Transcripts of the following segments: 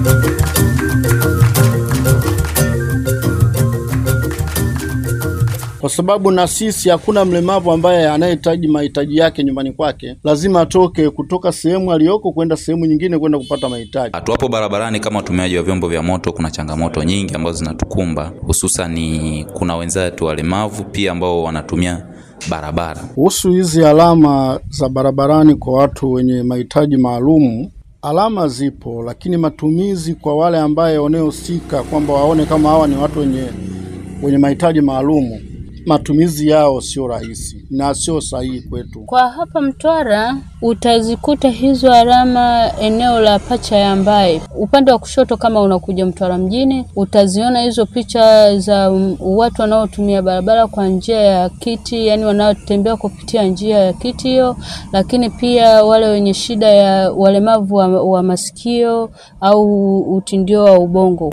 kwa sababu na sisi hakuna mlemavu ambaye anayehitaji mahitaji yake nyumbani kwake, lazima atoke kutoka sehemu aliyoko kwenda sehemu nyingine kwenda kupata mahitaji. Tuwapo barabarani kama watumiaji wa vyombo vya moto, kuna changamoto nyingi ambazo zinatukumba, hususani kuna wenzetu walemavu pia ambao wanatumia barabara. Kuhusu hizi alama za barabarani kwa watu wenye mahitaji maalumu, alama zipo, lakini matumizi kwa wale ambaye wanaohusika kwamba waone kama hawa ni watu wenye wenye mahitaji maalumu matumizi yao sio rahisi na sio sahihi kwetu. Kwa hapa Mtwara utazikuta hizo alama eneo la Pacha ya Mbae, upande wa kushoto. Kama unakuja Mtwara mjini, utaziona hizo picha za watu wanaotumia barabara kwa njia ya kiti, yani wanaotembea kupitia njia ya kiti hiyo, lakini pia wale wenye shida ya walemavu wa, wa masikio au utindio wa ubongo.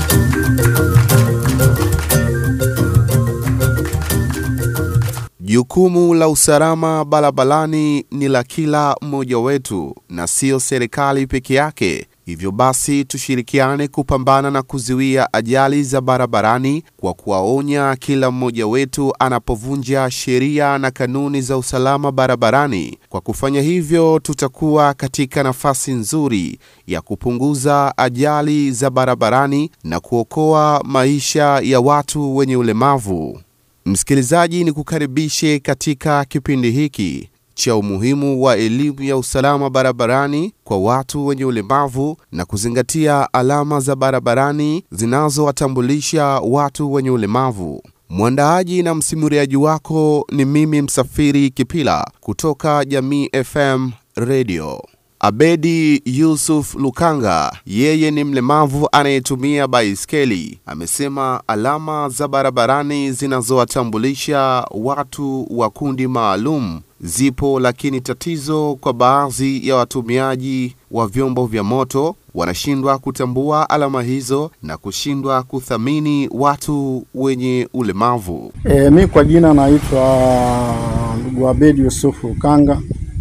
Jukumu la usalama barabarani ni la kila mmoja wetu na sio serikali peke yake. Hivyo basi tushirikiane kupambana na kuzuia ajali za barabarani kwa kuwaonya kila mmoja wetu anapovunja sheria na kanuni za usalama barabarani. Kwa kufanya hivyo, tutakuwa katika nafasi nzuri ya kupunguza ajali za barabarani na kuokoa maisha ya watu wenye ulemavu. Msikilizaji, ni kukaribishe katika kipindi hiki cha umuhimu wa elimu ya usalama barabarani kwa watu wenye ulemavu na kuzingatia alama za barabarani zinazowatambulisha watu wenye ulemavu. Mwandaaji na msimuliaji wako ni mimi Msafiri Kipila kutoka Jamii FM Radio. Abedi Yusuf Lukanga, yeye ni mlemavu anayetumia baiskeli, amesema alama za barabarani zinazowatambulisha watu wa kundi maalum zipo, lakini tatizo kwa baadhi ya watumiaji wa vyombo vya moto wanashindwa kutambua alama hizo na kushindwa kuthamini watu wenye ulemavu. E, mi kwa jina naitwa ndugu Abedi Yusuf Lukanga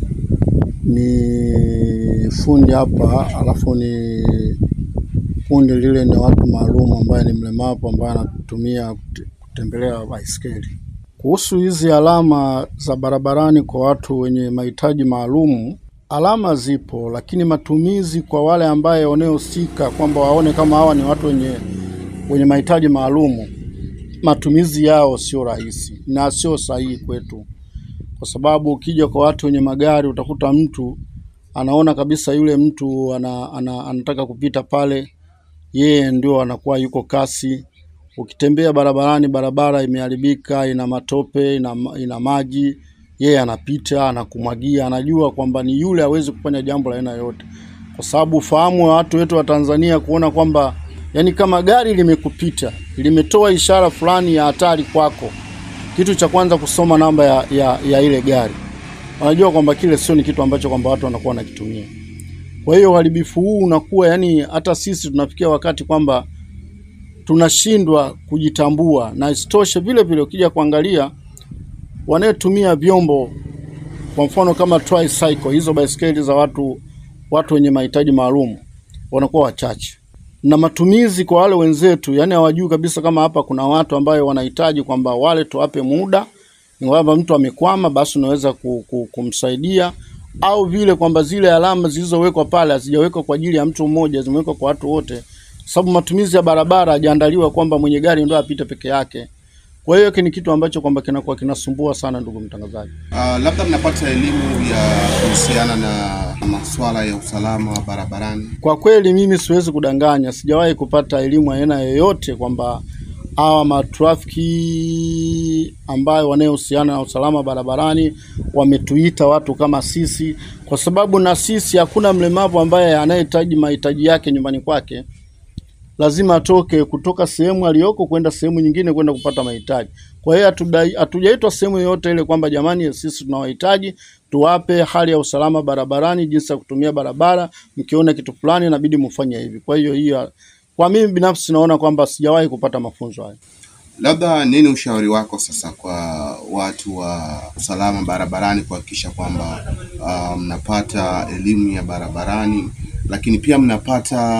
ni fundi hapa, alafu ni kundi lile ni watu maalum ambaye ni mlemavu ambaye anatumia kutembelea baiskeli. Kuhusu hizi alama za barabarani kwa watu wenye mahitaji maalumu, alama zipo, lakini matumizi kwa wale ambaye wanaohusika kwamba waone kama hawa ni watu wenye wenye mahitaji maalumu, matumizi yao sio rahisi na sio sahihi kwetu kwa sababu ukija kwa watu wenye magari utakuta mtu anaona kabisa yule mtu ana, ana, anataka kupita pale, yeye ndio anakuwa yuko kasi. Ukitembea barabarani, barabara imeharibika, ina matope, ina, ina maji, yeye anapita anakumwagia, anajua kwamba ni yule hawezi kufanya jambo la aina yoyote, kwa sababu ufahamu wa watu wetu wa Tanzania kuona kwamba yani kama gari limekupita limetoa ishara fulani ya hatari kwako kitu cha kwanza kusoma namba ya, ya, ya ile gari. Wanajua kwamba kile sio ni kitu ambacho kwamba watu wanakuwa wanakitumia. Kwa hiyo uharibifu huu unakuwa yani, hata sisi tunafikia wakati kwamba tunashindwa kujitambua, na isitoshe vile vile ukija kuangalia wanaotumia vyombo, kwa mfano kama tricycle, hizo baiskeli za watu watu wenye mahitaji maalum wanakuwa wachache na matumizi kwa wale wenzetu, yani hawajui kabisa kama hapa kuna watu ambayo wanahitaji kwamba wale tuwape muda, ni kwamba mtu amekwama, basi unaweza kumsaidia, au vile kwamba zile alama zilizowekwa pale hazijawekwa kwa ajili ya mtu mmoja, zimewekwa kwa watu wote, sababu matumizi ya barabara hajaandaliwa kwamba mwenye gari ndio apite peke yake. Kwa hiyo hiki ni kitu ambacho kwamba kinakuwa kinasumbua sana, ndugu mtangazaji. Uh, labda mnapata elimu ya kuhusiana na masuala ya usalama wa barabarani? Kwa kweli mimi siwezi kudanganya, sijawahi kupata elimu aina yoyote kwamba hawa matrafiki ambayo wanayohusiana na usalama barabarani wametuita watu kama sisi, kwa sababu na sisi hakuna mlemavu ambaye anayehitaji mahitaji yake nyumbani kwake lazima atoke kutoka sehemu aliyoko kwenda sehemu nyingine kwenda kupata mahitaji. Kwa hiyo hatujaitwa sehemu yoyote ile kwamba jamani, sisi tunawahitaji tuwape hali ya usalama barabarani, jinsi ya kutumia barabara, mkiona kitu fulani inabidi mfanye hivi. Kwa hiyo hiyo, kwa mimi binafsi naona kwamba sijawahi kupata mafunzo hayo. Labda nini ushauri wako sasa kwa watu wa usalama barabarani kuhakikisha kwamba uh, mnapata elimu ya barabarani lakini pia mnapata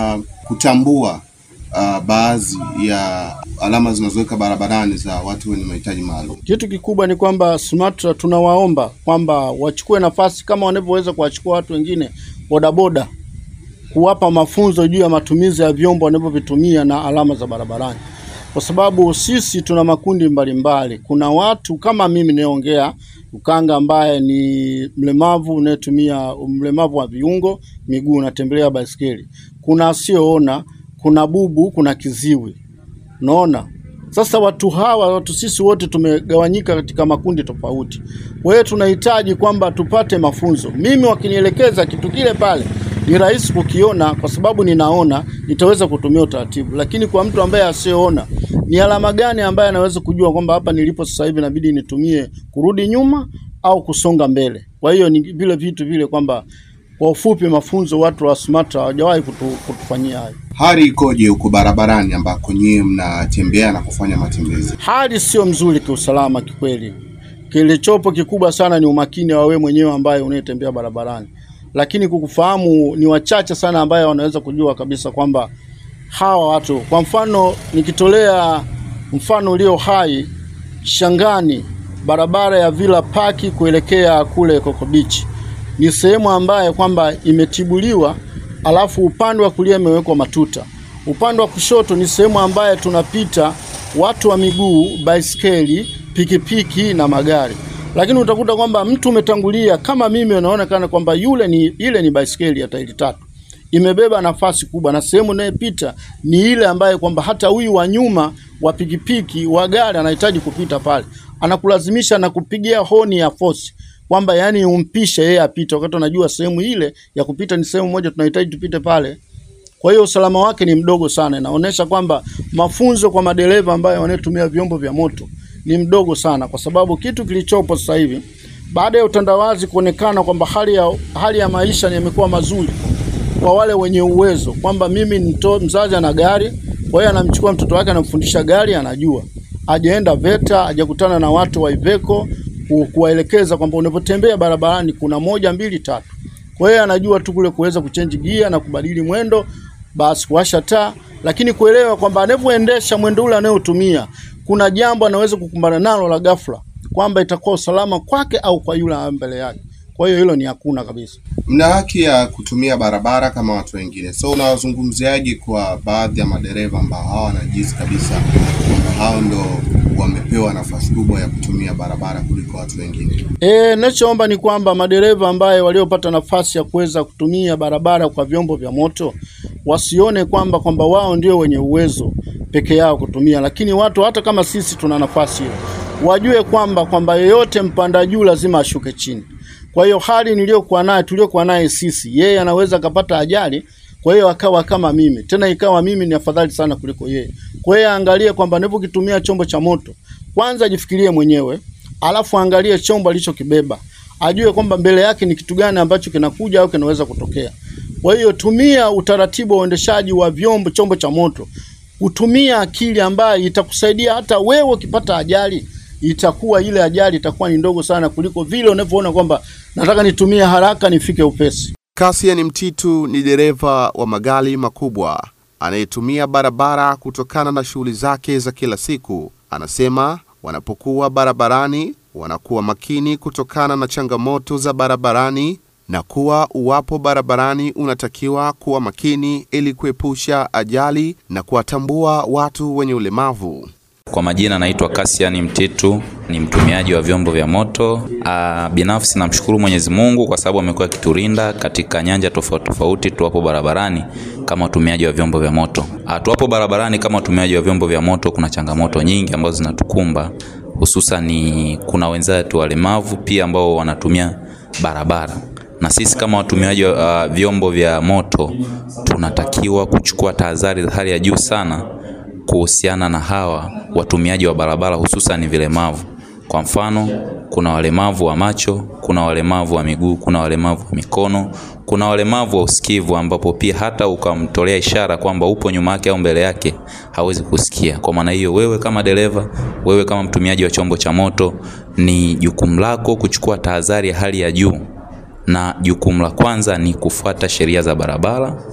kutambua uh, baadhi ya alama zinazoweka barabarani za watu wenye mahitaji maalum. Kitu kikubwa ni kwamba SUMATRA tunawaomba kwamba wachukue nafasi kama wanavyoweza kuwachukua watu wengine bodaboda, kuwapa mafunzo juu ya matumizi ya vyombo wanavyovitumia na alama za barabarani, kwa sababu sisi tuna makundi mbalimbali mbali. Kuna watu kama mimi nayeongea Ukanga ambaye ni mlemavu unayetumia mlemavu wa viungo miguu, unatembelea baisikeli. Kuna asioona, kuna bubu, kuna kiziwi, unaona sasa watu hawa watu sisi wote tumegawanyika katika makundi tofauti. Kwa hiyo tunahitaji kwamba tupate mafunzo. Mimi wakinielekeza kitu kile pale ni rahisi kukiona kwa sababu ninaona, nitaweza kutumia utaratibu. Lakini kwa mtu ambaye asiyeona, ni alama gani ambaye anaweza kujua kwamba hapa nilipo sasa hivi inabidi nitumie kurudi nyuma au kusonga mbele? Kwa hiyo ni vile vitu vile kwamba kwa ufupi, mafunzo watu wa SUMATRA hawajawahi kutu, kutufanyia hayo. Hali ikoje huko barabarani ambako nyie mnatembea na kufanya matembezi? Hali sio mzuri kiusalama kikweli. Kilichopo kikubwa sana ni umakini wa wewe mwenyewe ambaye unayetembea barabarani, lakini kukufahamu ni wachache sana ambaye wanaweza kujua kabisa kwamba hawa watu. Kwa mfano, nikitolea mfano ulio hai, Shangani, barabara ya Villa Park kuelekea kule Coco Beach ni sehemu ambaye kwamba imetibuliwa, alafu upande wa kulia imewekwa matuta. Upande wa kushoto ni sehemu ambaye tunapita watu wa miguu, baiskeli, pikipiki na magari, lakini utakuta kwamba mtu umetangulia kama mimi, unaonekana kwamba yule ni ile ni baiskeli ya tairi tatu imebeba nafasi kubwa, na sehemu inayopita ni ile ambaye kwamba hata huyu wa nyuma wa pikipiki wa gari anahitaji kupita pale, anakulazimisha na kupigia honi ya force kwamba yani umpishe yeye apite, wakati unajua sehemu ile ya kupita ni sehemu moja tunahitaji tupite pale. Kwa hiyo usalama wake ni mdogo sana. Inaonyesha kwamba mafunzo kwa madereva ambayo wanatumia vyombo vya moto ni mdogo sana, kwa sababu kitu kilichopo sasa hivi baada ya utandawazi kuonekana kwamba hali ya, hali ya maisha yamekuwa mazuri kwa wale wenye uwezo, kwamba mimi nito, mzazi ana gari, kwa hiyo anamchukua mtoto wake anamfundisha gari, anajua ajaenda VETA, ajakutana na watu wa Iveco kuwaelekeza kwamba unapotembea barabarani kuna moja mbili tatu. Kwa hiyo anajua tu kule kuweza kuchange gia na kubadili mwendo, basi kuwasha taa, lakini kuelewa kwamba anavyoendesha mwendo ule anayotumia kuna jambo anaweza kukumbana nalo la ghafla, kwamba itakuwa usalama kwake au kwa yule mbele yake. Kwa hiyo hilo ni hakuna kabisa. Mna haki ya kutumia barabara kama watu wengine, so unawazungumziaje kwa baadhi ya madereva ambao hawa wanajihisi kabisa kwamba hao ndo wamepewa nafasi kubwa ya kutumia barabara kuliko watu wengine? E, nachoomba ni kwamba madereva ambaye waliopata nafasi ya kuweza kutumia barabara kwa vyombo vya moto wasione kwamba kwamba wao ndio wenye uwezo peke yao kutumia, lakini watu hata kama sisi tuna nafasi hiyo, wajue kwamba kwamba yeyote mpanda juu lazima ashuke chini. Kwa hiyo hali niliyokuwa naye tuliokuwa naye sisi, yeye anaweza akapata ajali, kwa hiyo akawa kama mimi, tena ikawa mimi ni afadhali sana kuliko yeye. Kwa hiyo angalie kwamba anapokitumia chombo cha moto, kwanza ajifikirie mwenyewe, alafu angalie chombo alichokibeba, ajue kwamba mbele yake ni kitu gani ambacho kinakuja au kinaweza kutokea. Kwa hiyo tumia utaratibu wa uendeshaji wa vyombo, chombo cha moto, kutumia akili ambayo itakusaidia hata wewe ukipata ajali itakuwa ile ajali itakuwa ni ndogo sana kuliko vile unavyoona kwamba nataka nitumie haraka nifike upesi. Cassian Mtitu ni dereva wa magari makubwa anayetumia barabara kutokana na shughuli zake za kila siku. Anasema wanapokuwa barabarani wanakuwa makini kutokana na changamoto za barabarani na kuwa uwapo barabarani unatakiwa kuwa makini ili kuepusha ajali na kuwatambua watu wenye ulemavu. Kwa majina naitwa Cassian Mtitu, ni mtumiaji wa vyombo vya moto. Aa, binafsi namshukuru Mwenyezi Mungu kwa sababu amekuwa akitulinda katika nyanja tofauti tofauti tuwapo barabarani kama watumiaji wa vyombo vya moto. Aa, tuwapo barabarani kama watumiaji wa vyombo vya moto, kuna changamoto nyingi ambazo zinatukumba, hususan ni kuna wenzetu walemavu pia ambao wanatumia barabara na sisi kama watumiaji wa uh, vyombo vya moto tunatakiwa kuchukua tahadhari za hali ya juu sana kuhusiana na hawa watumiaji wa barabara hususan vilemavu. Kwa mfano, kuna walemavu wa macho, kuna walemavu wa miguu, kuna walemavu wa mikono, kuna walemavu wa usikivu, ambapo pia hata ukamtolea ishara kwamba upo nyuma yake au mbele yake hawezi kusikia. Kwa maana hiyo, wewe kama dereva, wewe kama mtumiaji wa chombo cha moto, ni jukumu lako kuchukua tahadhari ya hali ya juu, na jukumu la kwanza ni kufuata sheria za barabara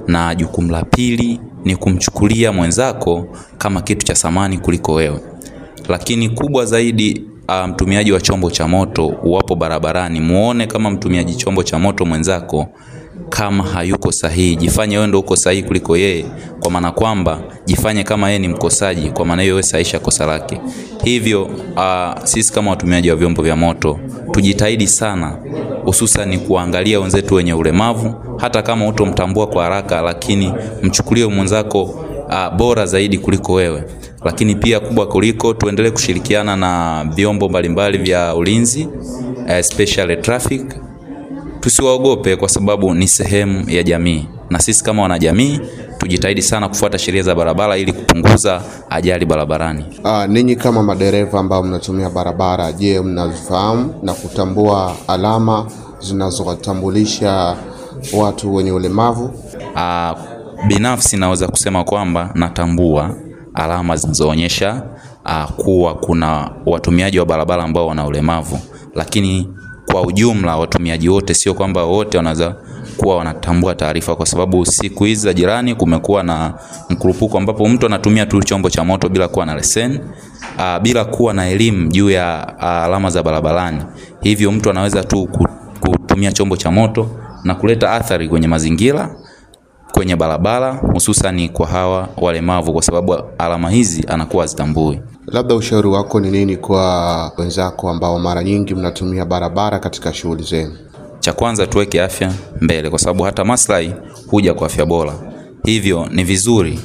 na jukumu la pili ni kumchukulia mwenzako kama kitu cha thamani kuliko wewe. Lakini kubwa zaidi, uh, mtumiaji wa chombo cha moto uwapo barabarani, muone kama mtumiaji chombo cha moto mwenzako kama hayuko sahihi, jifanye wewe ndio uko sahihi kuliko yeye, kwa maana kwamba jifanye kama yeye ni mkosaji, kwa maana hiyo wewe sahisha kosa lake. Hivyo uh, sisi kama watumiaji wa vyombo vya moto tujitahidi sana, hususan kuangalia wenzetu wenye ulemavu, hata kama utomtambua kwa haraka, lakini mchukulie mwenzako uh, bora zaidi kuliko wewe. Lakini pia kubwa kuliko, tuendelee kushirikiana na vyombo mbalimbali vya ulinzi, especially traffic tusiwaogope kwa sababu ni sehemu ya jamii, na sisi kama wanajamii tujitahidi sana kufuata sheria za barabara ili kupunguza ajali barabarani. Uh, ninyi kama madereva ambao mnatumia barabara, je, mnazifahamu na kutambua alama zinazowatambulisha watu wenye ulemavu? Uh, binafsi naweza kusema kwamba natambua alama zinazoonyesha uh, kuwa kuna watumiaji wa barabara ambao wana ulemavu, lakini kwa ujumla watumiaji wote, sio kwamba wote wanaweza kuwa wanatambua taarifa, kwa sababu siku hizi za jirani kumekuwa na mkurupuko ambapo mtu anatumia tu chombo cha moto bila kuwa na leseni uh, bila kuwa na elimu juu ya uh, alama za barabarani. Hivyo mtu anaweza tu kutumia chombo cha moto na kuleta athari kwenye mazingira kwenye barabara, hususani kwa hawa walemavu, kwa sababu alama hizi anakuwa hazitambui. Labda ushauri wako ni nini kwa wenzako ambao mara nyingi mnatumia barabara katika shughuli zenu? Cha kwanza tuweke afya mbele, kwa sababu hata maslahi huja kwa afya bora. Hivyo ni vizuri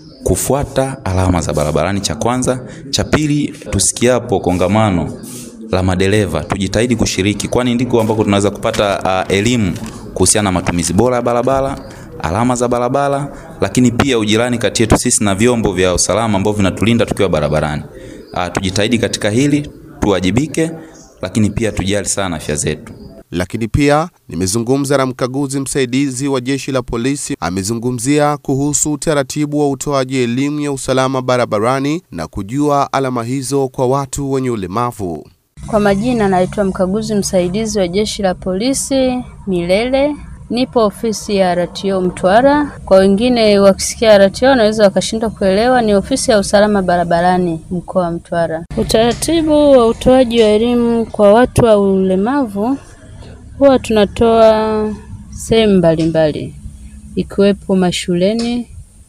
kufuata alama za barabarani, cha kwanza. Cha pili, tusikiapo kongamano la madereva tujitahidi kushiriki, kwani ndiko ambako tunaweza kupata uh, elimu kuhusiana na matumizi bora ya barabara alama za barabara, lakini pia ujirani kati yetu sisi na vyombo vya usalama ambavyo vinatulinda tukiwa barabarani. Uh, tujitahidi katika hili, tuwajibike, lakini pia tujali sana afya zetu. Lakini pia nimezungumza na mkaguzi msaidizi wa jeshi la polisi, amezungumzia kuhusu utaratibu wa utoaji elimu ya usalama barabarani na kujua alama hizo kwa watu wenye ulemavu. Kwa majina, naitwa mkaguzi msaidizi wa jeshi la polisi Milele Nipo ofisi ya RTO Mtwara. Kwa wengine wakisikia RTO wanaweza wakashindwa kuelewa, ni ofisi ya usalama barabarani mkoa wa Mtwara. Utaratibu wa utoaji wa elimu kwa watu wa ulemavu huwa tunatoa sehemu mbalimbali, ikiwepo mashuleni,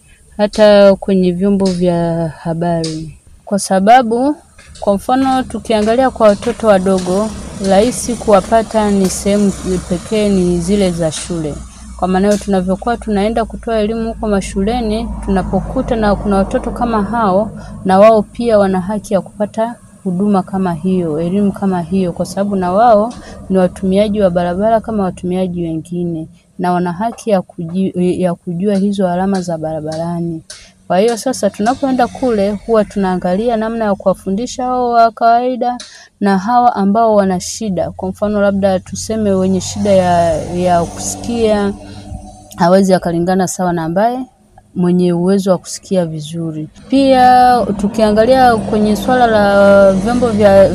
hata kwenye vyombo vya habari, kwa sababu kwa mfano tukiangalia kwa watoto wadogo rahisi kuwapata ni sehemu pekee ni zile za shule. Kwa maana hiyo tunavyokuwa tunaenda kutoa elimu huko mashuleni, tunapokuta na kuna watoto kama hao, na wao pia wana haki ya kupata huduma kama hiyo, elimu kama hiyo, kwa sababu na wao ni watumiaji wa barabara kama watumiaji wengine, na wana haki ya kujua, ya kujua hizo alama za barabarani. Kwa hiyo sasa tunapoenda kule huwa tunaangalia namna ya kuwafundisha hao wa kawaida na hawa ambao wana shida. Kwa mfano labda tuseme wenye shida ya, ya kusikia hawezi akalingana sawa na ambaye mwenye uwezo wa kusikia vizuri. Pia tukiangalia kwenye swala la vyombo vya,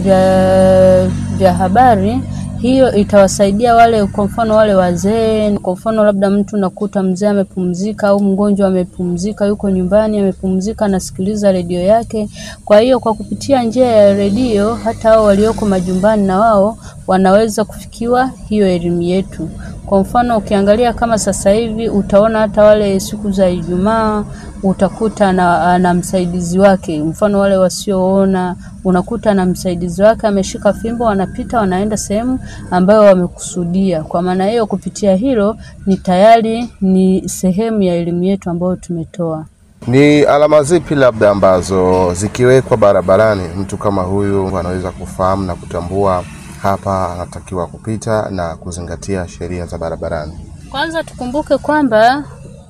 vya, vya habari hiyo itawasaidia wale, kwa mfano wale wazee. Kwa mfano labda mtu nakuta mzee amepumzika au mgonjwa amepumzika, yuko nyumbani amepumzika, anasikiliza redio yake. Kwa hiyo kwa kupitia njia ya redio, hata hao walioko majumbani na wao wanaweza kufikiwa hiyo elimu yetu. Kwa mfano ukiangalia kama sasa hivi utaona hata wale siku za Ijumaa utakuta na, na msaidizi wake, mfano wale wasioona unakuta na msaidizi wake ameshika fimbo, wanapita wanaenda sehemu ambayo wamekusudia. Kwa maana hiyo, kupitia hilo ni tayari ni sehemu ya elimu yetu ambayo tumetoa. Ni alama zipi labda ambazo zikiwekwa barabarani mtu kama huyu anaweza kufahamu na kutambua hapa anatakiwa kupita na kuzingatia sheria za barabarani? Kwanza tukumbuke kwamba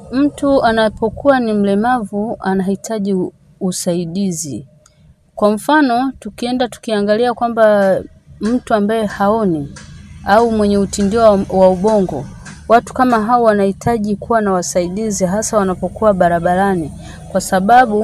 mtu anapokuwa ni mlemavu anahitaji usaidizi. Kwa mfano, tukienda tukiangalia kwamba mtu ambaye haoni au mwenye utindio wa, wa ubongo, watu kama hao wanahitaji kuwa na wasaidizi, hasa wanapokuwa barabarani, kwa sababu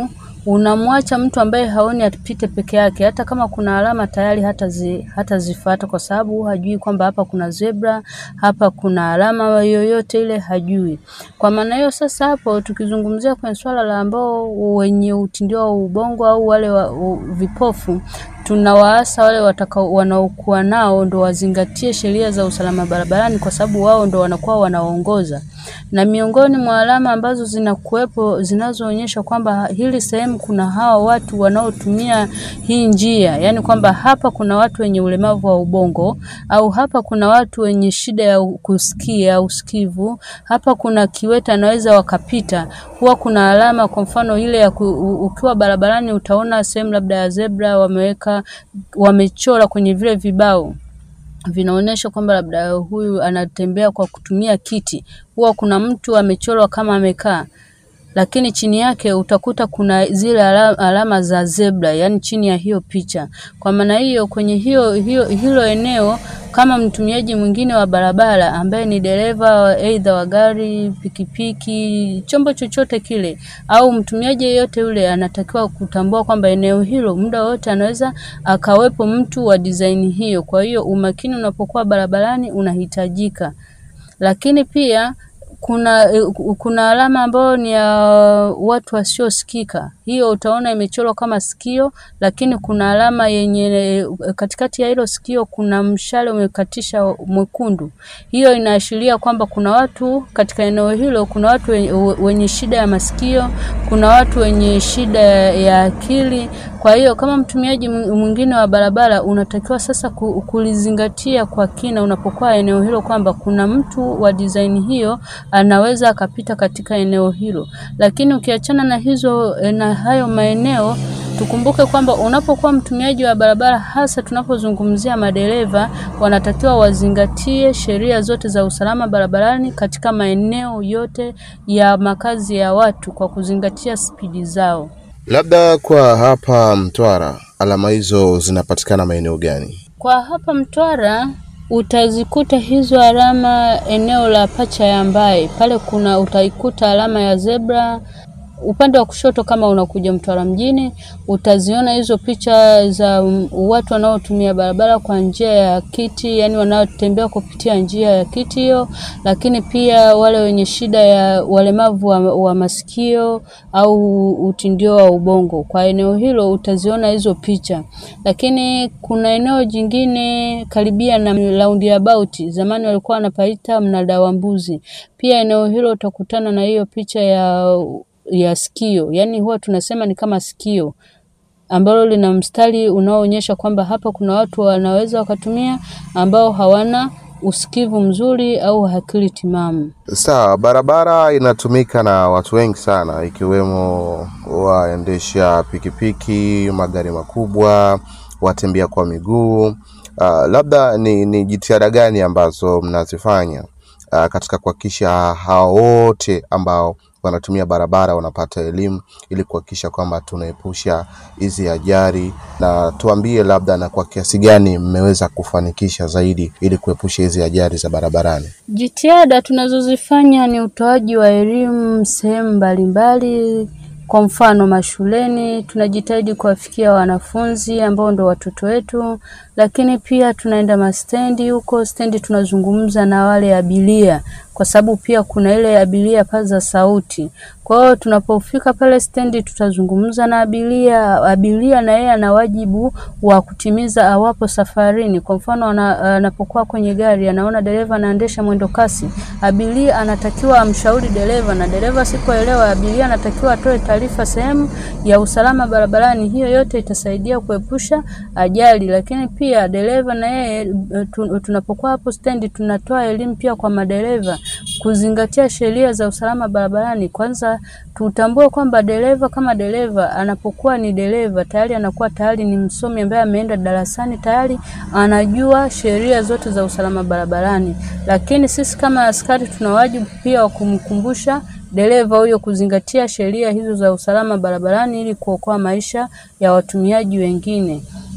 unamwacha mtu ambaye haoni apite peke yake. Hata kama kuna alama tayari hata zi, hata zifuata, kwa sababu hajui kwamba hapa kuna zebra, hapa kuna alama yoyote ile, hajui. Kwa maana hiyo sasa, hapo tukizungumzia kwenye swala la ambao wenye utindio wa ubongo au wale wa, u, vipofu tunawaasa wale watakao wanaokuwa nao ndo wazingatie sheria za usalama barabarani, kwa sababu wao ndo wanakuwa wanaongoza. Na miongoni mwa alama ambazo zinakuwepo zinazoonyesha kwamba hili sehemu kuna hawa watu wanaotumia hii njia, yani kwamba hapa kuna watu wenye ulemavu wa ubongo, au hapa kuna watu wenye shida ya kusikia au usikivu, hapa kuna kiwete anaweza wakapita. Huwa kuna alama, kwa mfano ile ya ku, ukiwa barabarani utaona sehemu labda ya zebra wameweka wamechora kwenye vile vibao vinaonyesha kwamba labda huyu anatembea kwa kutumia kiti. Huwa kuna mtu amechorwa kama amekaa, lakini chini yake utakuta kuna zile alama, alama za zebra, yani chini ya hiyo picha. Kwa maana hiyo, kwenye hiyo, hiyo hilo eneo kama mtumiaji mwingine wa barabara ambaye ni dereva aidha wa gari, pikipiki, chombo chochote kile, au mtumiaji yeyote yule, anatakiwa kutambua kwamba eneo hilo muda wote anaweza akawepo mtu wa design hiyo. Kwa hiyo umakini unapokuwa barabarani unahitajika, lakini pia kuna kuna alama ambayo ni ya watu wasiosikika. Hiyo utaona imechorwa kama sikio, lakini kuna alama yenye katikati ya hilo sikio kuna mshale umekatisha mwekundu. Hiyo inaashiria kwamba kuna watu katika eneo hilo, kuna watu wenye shida ya masikio, kuna watu wenye shida ya akili. Kwa hiyo kama mtumiaji mwingine wa barabara unatakiwa sasa kulizingatia kwa kina unapokuwa eneo hilo kwamba kuna mtu wa design hiyo anaweza akapita katika eneo hilo. Lakini ukiachana na hizo na hayo maeneo, tukumbuke kwamba unapokuwa mtumiaji wa barabara, hasa tunapozungumzia madereva, wanatakiwa wazingatie sheria zote za usalama barabarani katika maeneo yote ya makazi ya watu kwa kuzingatia spidi zao. Labda kwa hapa Mtwara, alama hizo zinapatikana maeneo gani? Kwa hapa Mtwara utazikuta hizo alama eneo la pacha ya Mbae, pale kuna utaikuta alama ya zebra upande wa kushoto kama unakuja Mtwara mjini utaziona hizo picha za watu wanaotumia barabara kwa njia ya kiti, yani wanaotembea kupitia njia ya kiti hiyo, lakini pia wale wenye shida ya walemavu wa, wa masikio au utindio wa ubongo. Kwa eneo hilo utaziona hizo picha, lakini kuna eneo jingine karibia na roundabout, zamani walikuwa wanapaita mnada wa mbuzi. Pia eneo hilo utakutana na hiyo picha ya ya sikio, yani huwa tunasema ni kama sikio ambalo lina mstari unaoonyesha kwamba hapa kuna watu wanaweza wakatumia ambao hawana usikivu mzuri au akili timamu. Sawa, barabara inatumika na watu wengi sana, ikiwemo waendesha pikipiki, magari makubwa, watembea kwa miguu. Uh, labda ni, ni jitihada gani ambazo mnazifanya uh, katika kuhakikisha hao wote ambao wanatumia barabara wanapata elimu ili kuhakikisha kwamba tunaepusha hizi ajali, na tuambie labda na kwa kiasi gani mmeweza kufanikisha zaidi ili kuepusha hizi ajali za barabarani. Jitihada tunazozifanya ni utoaji wa elimu sehemu mbalimbali. Kwa mfano mashuleni, tunajitahidi kuwafikia wanafunzi ambao ndo watoto wetu, lakini pia tunaenda mastendi. Huko stendi tunazungumza na wale abiria, kwa sababu pia kuna ile abiria paza sauti. Kwa hiyo tunapofika pale stendi, tutazungumza na abiria. Abiria na yeye ana wajibu wa kutimiza awapo safarini. Kwa mfano, anapokuwa kwenye gari, anaona dereva anaendesha mwendo kasi, abiria anatakiwa amshauri dereva, na dereva sipoelewa, abiria anatakiwa atoe taarifa sehemu ya usalama barabarani. Hiyo yote itasaidia kuepusha ajali, lakini pia dereva na yeye tunapokuwa hapo stendi, tunatoa elimu pia kwa madereva kuzingatia sheria za usalama barabarani. Kwanza tutambue kwamba dereva kama dereva anapokuwa ni dereva tayari anakuwa tayari ni msomi ambaye ameenda darasani tayari anajua sheria zote za usalama barabarani, lakini sisi kama askari tuna wajibu pia wa kumkumbusha dereva huyo kuzingatia sheria hizo za usalama barabarani ili kuokoa maisha ya watumiaji wengine.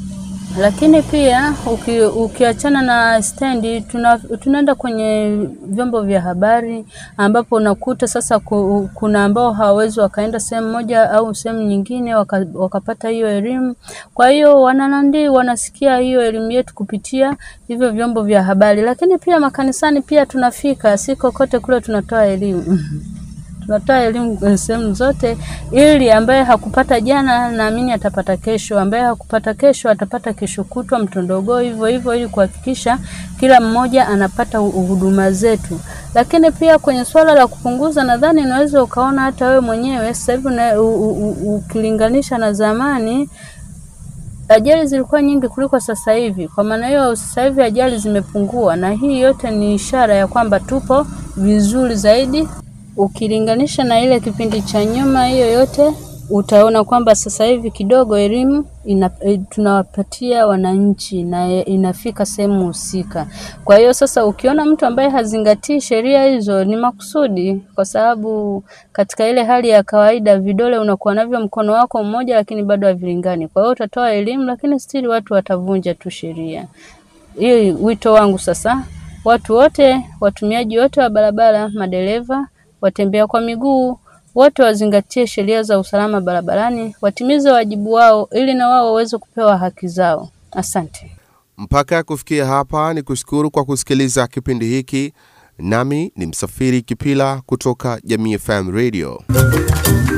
Lakini pia uki, ukiachana na stendi tuna, tunaenda kwenye vyombo vya habari ambapo unakuta sasa ku, kuna ambao hawawezi wakaenda sehemu moja au sehemu nyingine waka, wakapata hiyo elimu. Kwa hiyo wananandi wanasikia hiyo elimu yetu kupitia hivyo vyombo vya habari, lakini pia makanisani pia tunafika, si kokote kule tunatoa elimu tunatoa elimu sehemu zote, ili ambaye hakupata jana naamini atapata kesho, ambaye hakupata kesho atapata kesho kutwa, mtondogoo hivyo hivyo, ili kuhakikisha kila mmoja anapata huduma zetu. Lakini pia kwenye swala la kupunguza, nadhani unaweza ukaona hata wewe mwenyewe sasa hivi ukilinganisha na zamani ajali zilikuwa nyingi kuliko sasa hivi. Kwa maana hiyo, sasa hivi ajali zimepungua, na hii yote ni ishara ya kwamba tupo vizuri zaidi ukilinganisha na ile kipindi cha nyuma. Hiyo yote utaona kwamba sasa hivi kidogo elimu ina, tunawapatia wananchi na inafika sehemu husika. Kwa hiyo sasa, ukiona mtu ambaye hazingatii sheria hizo ni makusudi, kwa sababu katika ile hali ya kawaida vidole unakuwa navyo mkono wako mmoja, lakini bado havilingani. Kwa hiyo utatoa elimu, lakini stili watu watavunja tu sheria. Hii wito wangu sasa, watu wote, watumiaji wote wa barabara, madereva watembea kwa miguu wote wazingatie sheria za usalama barabarani, watimize wajibu wao ili na wao waweze kupewa haki zao. Asante. Mpaka kufikia hapa, ni kushukuru kwa kusikiliza kipindi hiki. Nami ni Msafiri Kipila kutoka Jamii FM Radio.